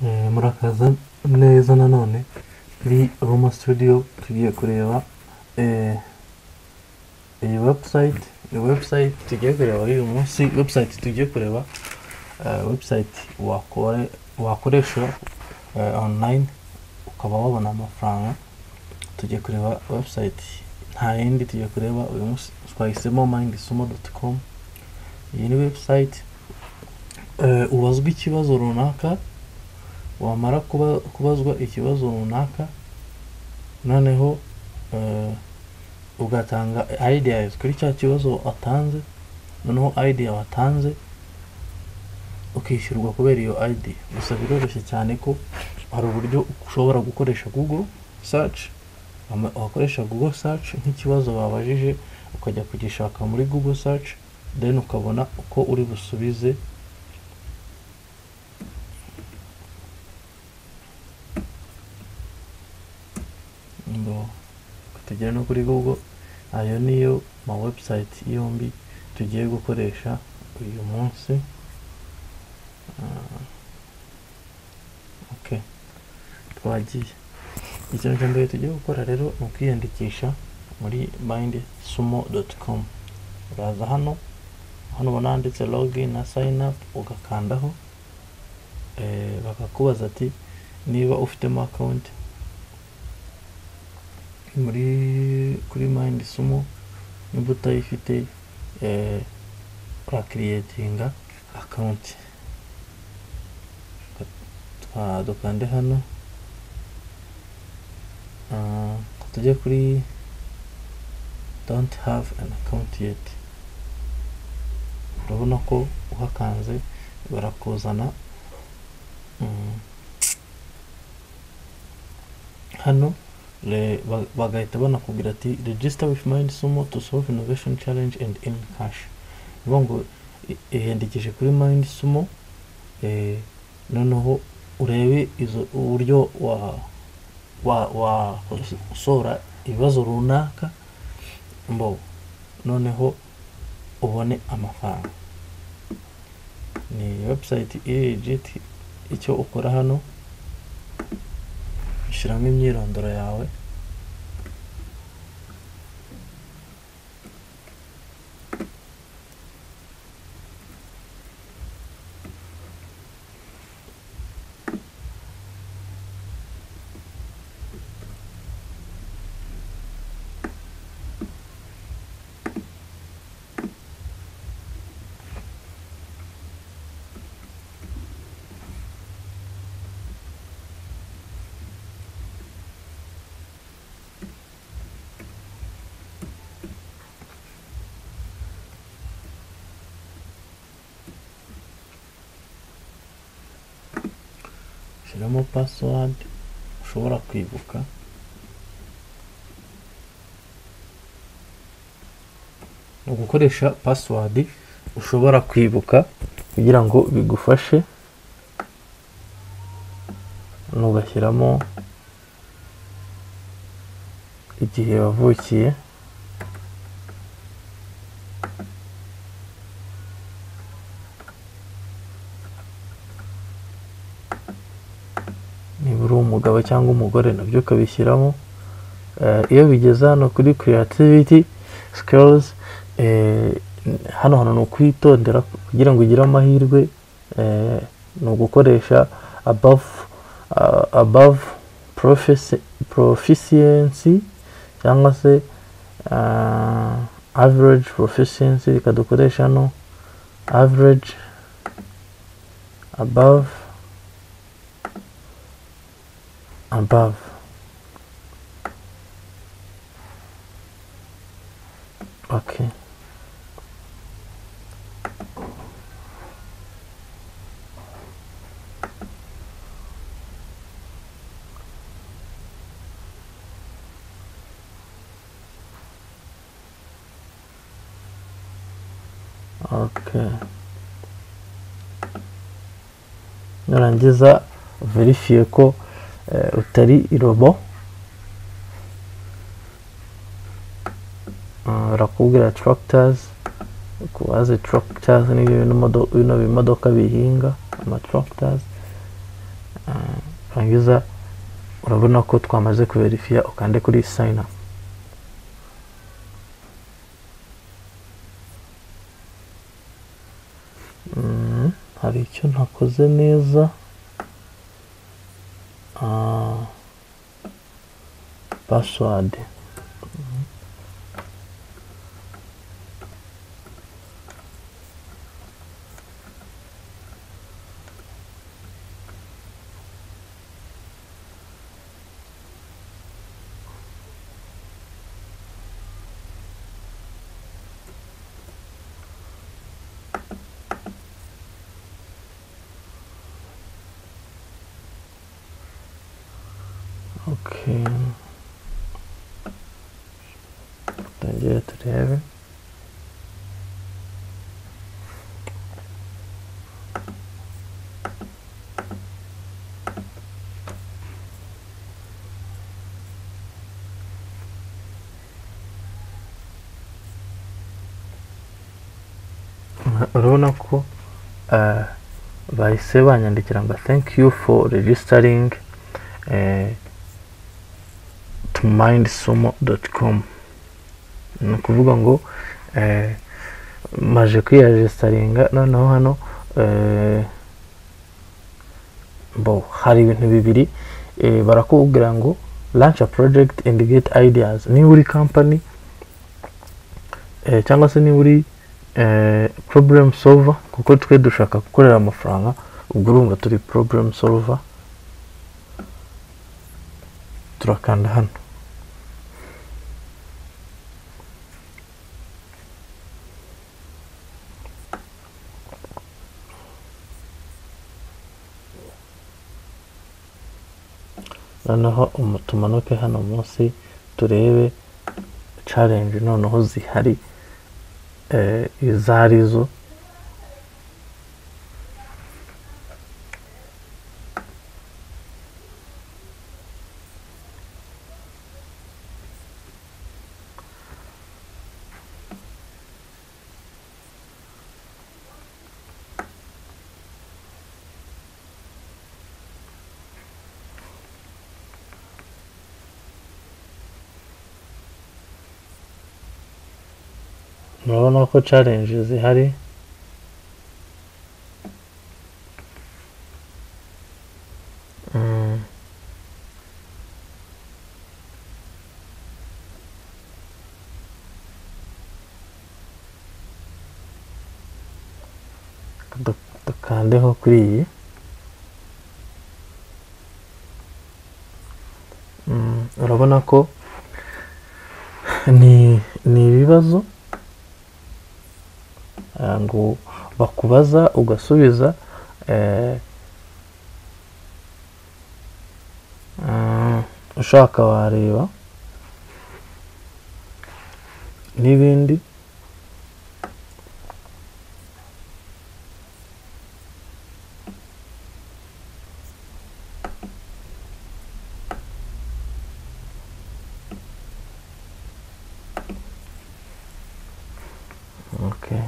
eh, murakaza neza nanone turi Roma Studio tugiye kureba eh, iyi website iyi website tugiye kureba uyu munsi website tugiye kureba eh, website wakore- wakoresha eh, online ukaba wabona amafaranga tugiye kureba website nta yindi tugiye kureba uyu munsi twahisemo mindisumo.com iyi ni website eh, ubazwa ikibazo runaka wamara kuba- kubazwa ikibazo runaka noneho eh, ugatanga ideas kuri cya kibazo watanze noneho idea watanze ukishyurwa kubera iyo idea gusa biroroshye cyane ko hari uburyo ushobora gukoresha google search wama- wakoresha google search nk'ikibazo babajije ukajya kugishaka muri google search then ukabona uko uri busubize ngo tugere no kuri google ayo niyo ma website yombi tugiye gukoresha uyu munsi Ah, ok twagiye ikintu cya mbere tugiye gukora rero ni ukwiyandikisha muri mindsumo.com uraza hano hano ubona handitse login na sign up ugakandaho eh, bakakubaza ati niba ufitemo account muri kuri mind sumo niba utayifite eh, urakiriyetinga akawunti dukande hano Ah, tujye kuri don't have an account yet urabona ko uhakanze barakuzana Mm. hano Le- ba- bagahita banakubwira ati register with mind sumo to solve innovation challenge and earn cash bivuga ngo i- iyandikishe kuri mind sumo eh, noneho urebe izo uburyo wa wa wasora ibibazo runaka mbo noneho ubone amafaranga ni website iri legit icyo ukora hano ushyiramo imyirondoro yawe shyiramo password ushobora kwibuka ni ugukoresha password ushobora kwibuka kugira ngo bigufashe ugashyiramo igihe wavukiye niba uri umugabo cyangwa umugore nabyo ukabishyiramo Eh, iyo bigeze hano kuri creativity skills eh, hano hantu ni ukwitondera kugira ngo ugire amahirwe eh, ni ugukoresha above, ah, above profici- proficiency cyangwa se ah, average proficiency reka dukoresha hano average above above okay okay nurangiza verifiye ko eh, utari irobo Ah, barakubwira tractors kubaze tractors ni bino bino bimodoka bihinga ama tractors Ah, rangiza urabona ko twamaze kuverifiya ukande kuri sign up Mm, hari icyo ntakoze neza Ah, password Mhm. Okay. Tongere turebe. Ura- urabona ko eh, bahise banyandikira ngo thank you for registering eh, to mindsumo.com ni ukuvuga ngo eh, maje kwiyarejisitaringa noneho hano eh, bo hari ibintu bibiri eh, barakubwira ngo launch a project and get ideas niba uri company eh, cyangwa se niba uri eh, problem solver kuko twe dushaka gukorera amafaranga ubwo urumva turi problem solver turakanda hano noneho umu- tumanuke hano munsi turebe challenge noneho zihari eh, izo ari zo murabona ko challenge zihari Mm. Du- dukandeho kuri iyi Mm, urabona ko ni ni ibibazo Ah, ngo bakubaza ugasubiza eh, ah, ushaka wareba n'ibindi okay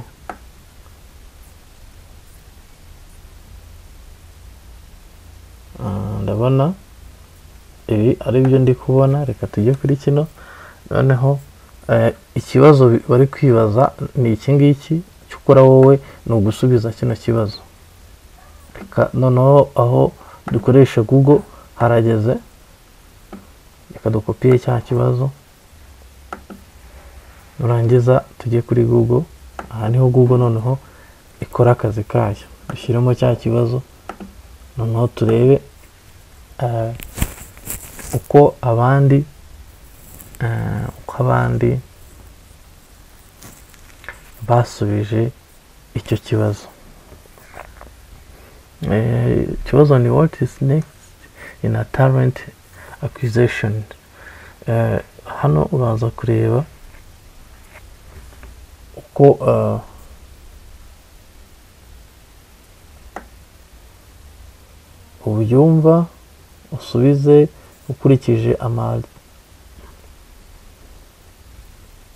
Ah, ndabona ibi ari byo ndi kubona reka tujye kuri kino noneho eh, ikibazo bi- bari kwibaza ni iki ngiki icyo ukora wowe ni ugusubiza kino kibazo reka noneho aho dukoresha google harageze reka dukopiye cya kibazo nurangiza tujye kuri google aha niho google noneho ikora akazi kayo dushyiremo cya kibazo noneho turebe eh, uko abandi eh, uko abandi basubije icyo kibazo Eh, ikibazo ni what is next in a talent acquisition Eh, hano uraza kureba uko eh, ubyumva usubize ukurikije ama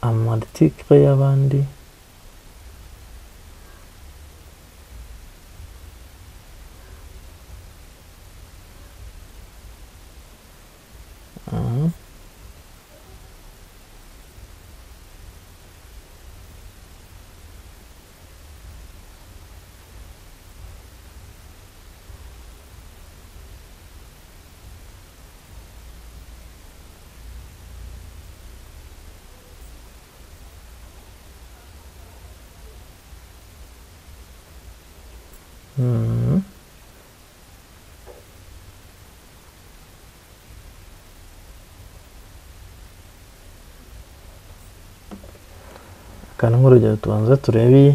amatikire y'abandi うんkana nk'urugero tubanza turebe iyi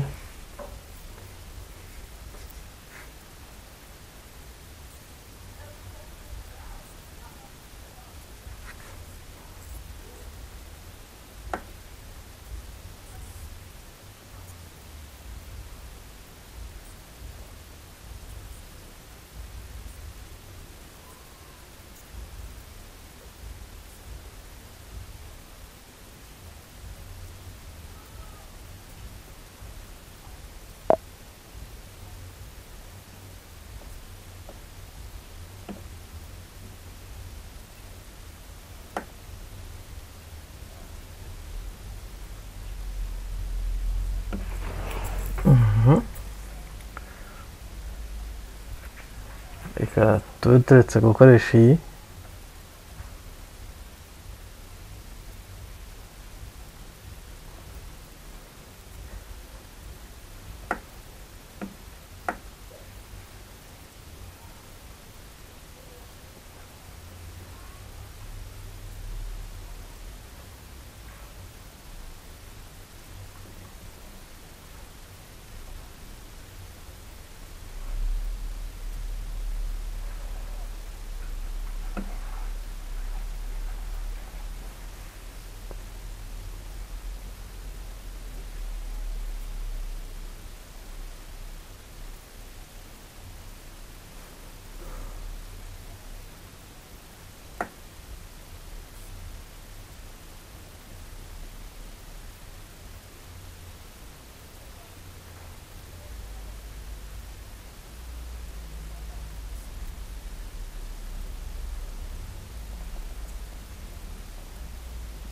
reka tube turetse gukoresha iyi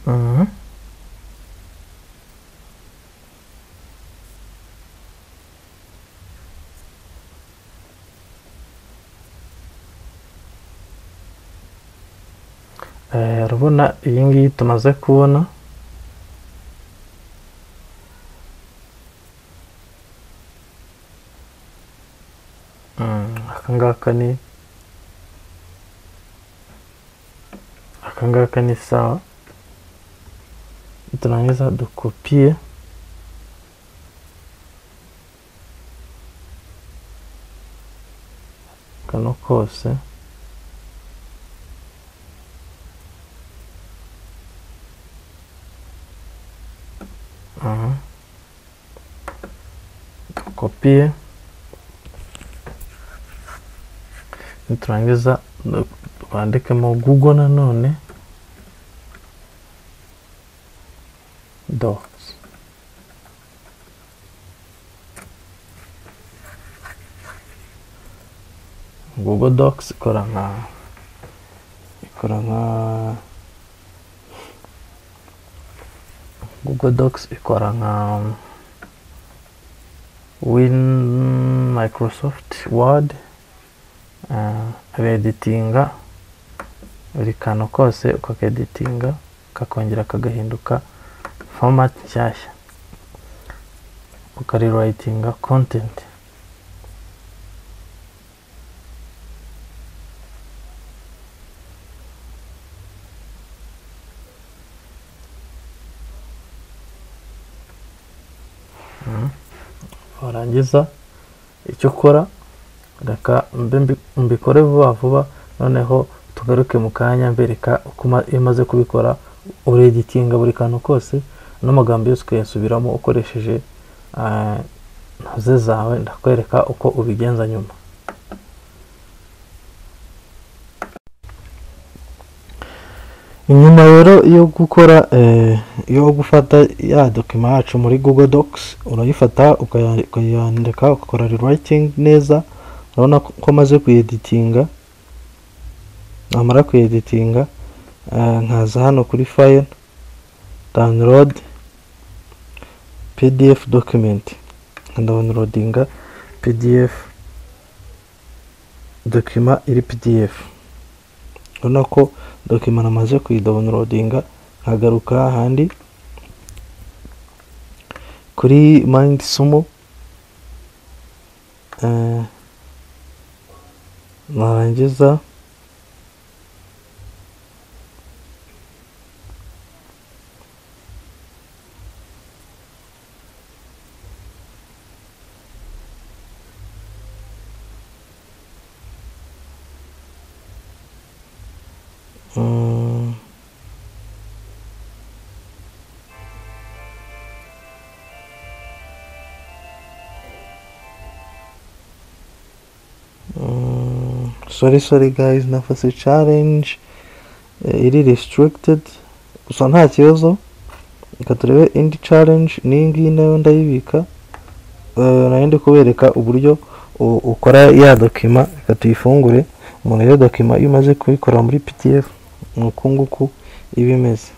Mhm. Eh, urabona iyi ngiyi tumaze kubona Mm, aka ngaka ni aka ngaka ni sawa tunaongeza dokopie kano kose Aha. dokopie niturangiza du- twandikemo google nanone dots google docs ikora nka ikora nka google docs ikora nka win microsoft word uh, abeditinga buri kantu kose ukakeditinga kakongera kagahinduka format nshyashya ukariwritinga content Mhm. warangiza icyo ukora reka mbe mbi- mbikore vuba vuba noneho tugaruke mu kanya mbereka uko ma- iyo umaze kubikora ureditinga buri kantu kose n'amagambo yose ukayasubiramo ukoresheje ah, ntozi zawe ndakwereka uko ubigenza nyuma inyuma rero yo gukora eh, yo gufata ya dokima yacu muri google docs urayifata ukaya- ukayandika ugakora rewriting neza urabona ko ko maze kuyeditinga namara kuyeditinga eh, nkaza hano kuri file download pdf document downloadinga pdf dokima iri pdf urabona ko dokima namaze kuyidownloadinga nkagaruka hahandi kuri mind sumo narangiza Mm. Mm, sorry sorry guys nafashe challenge eh, iri restricted gusa nta kibazo reka turebe indi challenge n'iyi ngiyi nayo ndayibika Eh, nayo ndi kubereka uburyo u- ukora ya dokima reka tuyifungure umuntu iyo dokima iyo umaze kuyikora muri pdf ni uku nguku iba imeze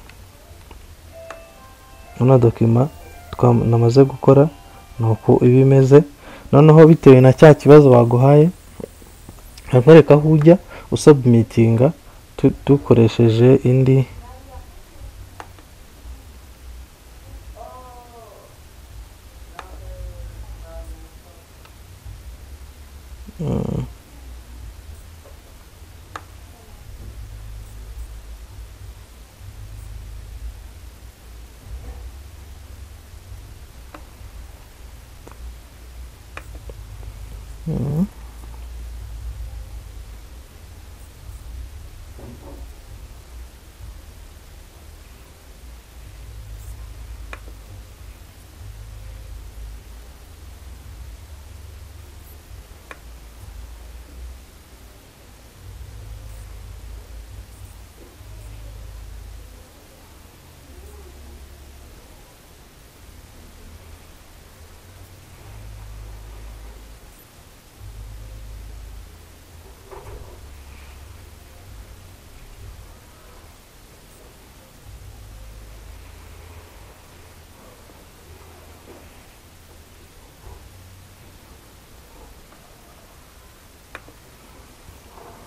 ino dokima twam- namaze gukora ni uku iba imeze noneho bitewe na cya kibazo baguhaye nkakwereka aho ujya usubmitinga tu- dukoresheje indi Mm. Mm.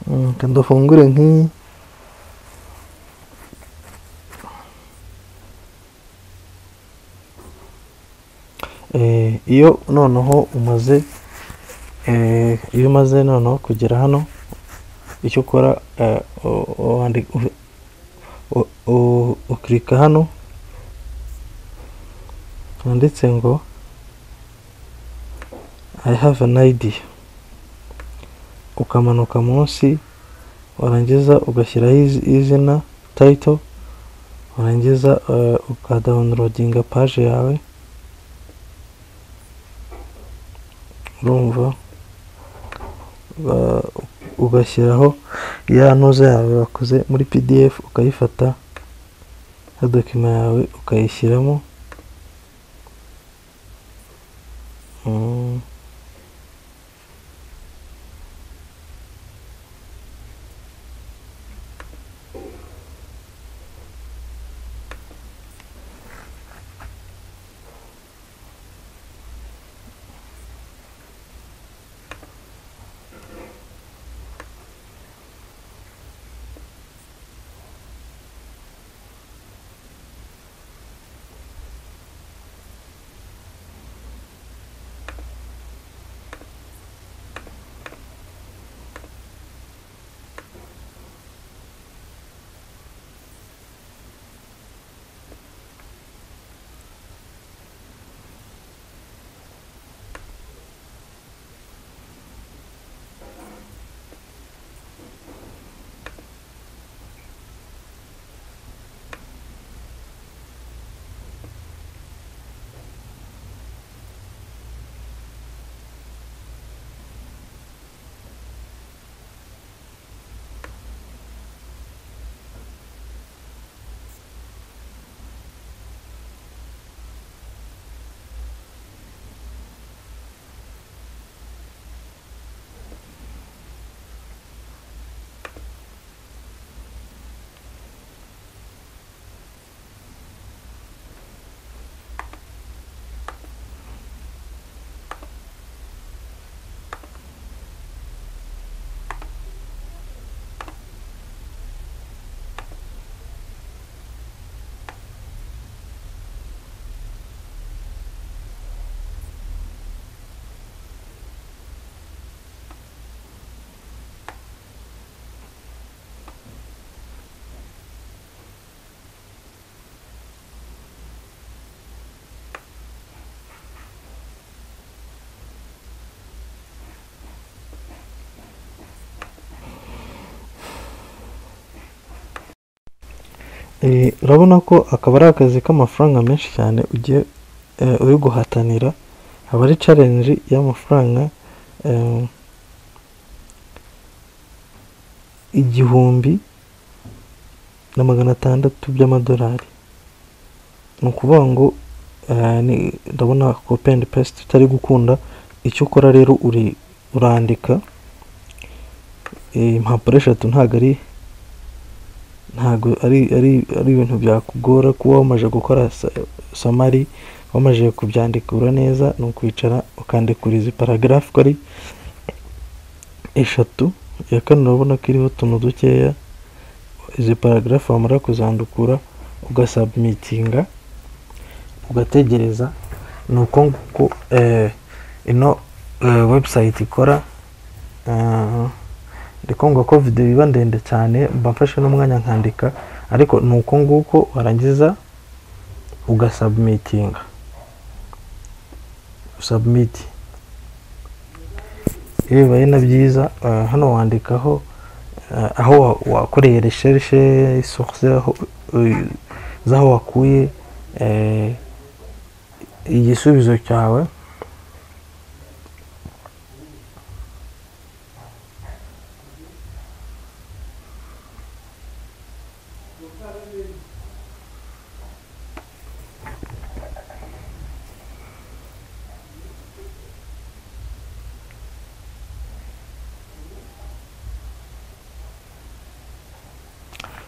Mm, Reka dufungure nk'iyi Eh, iyo noneho umaze eh, iyo umaze noneho kugera hano icyo ukora eh, u- wandi- u- u- u- ukirika hano handitse ngo I have an idea ukamanuka munsi warangiza ugashyiraho izi- izina title warangiza eh, ukadawunirodinga paje yawe urumva Ba- ugashyiraho ya ntuza yawe wakoze muri pdf ukayifata ya dokima yawe ukayishyiramo Mm. Eh, urabona ko akaba ari akazi k'amafaranga menshi cyane ugiye eh, uri guhatanira aba ari challenge y'amafaranga eh, igihumbi na magana atandatu by'amadolari ni ukuvuga ngo eh, ni- ndabona kopi endi pesite utari gukunda icyo ukora rero uri urandika eh, impapuro eshatu ntabwo ari ntabwo ari ari ari ibintu byakugora kuba wamaze gukora sa- samari wamaze kubyandikura neza ni ukwicara ukandikura izi paragarafu ko ari eshatu iya kane urabona ko iriho utuntu dukeya izi paragarafu wamara kuzandukura ugasabumitinga ugategereza ni uko nguko eh, ino eh, website ikora eh, ndi kumva ko videwo iba ndende cyane mba mfashe n'umwanya nkandika ariko ni uko nguko warangiza ugasabumitinga usabumiti iyo bibaye na byiza eh, hano wandikaho eh, aho wa- wakoreye resherishe source aho, eh, z'aho wakuye eh, igisubizo cyawe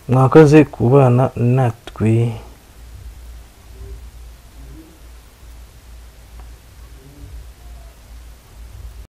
mwakoze kubana natwe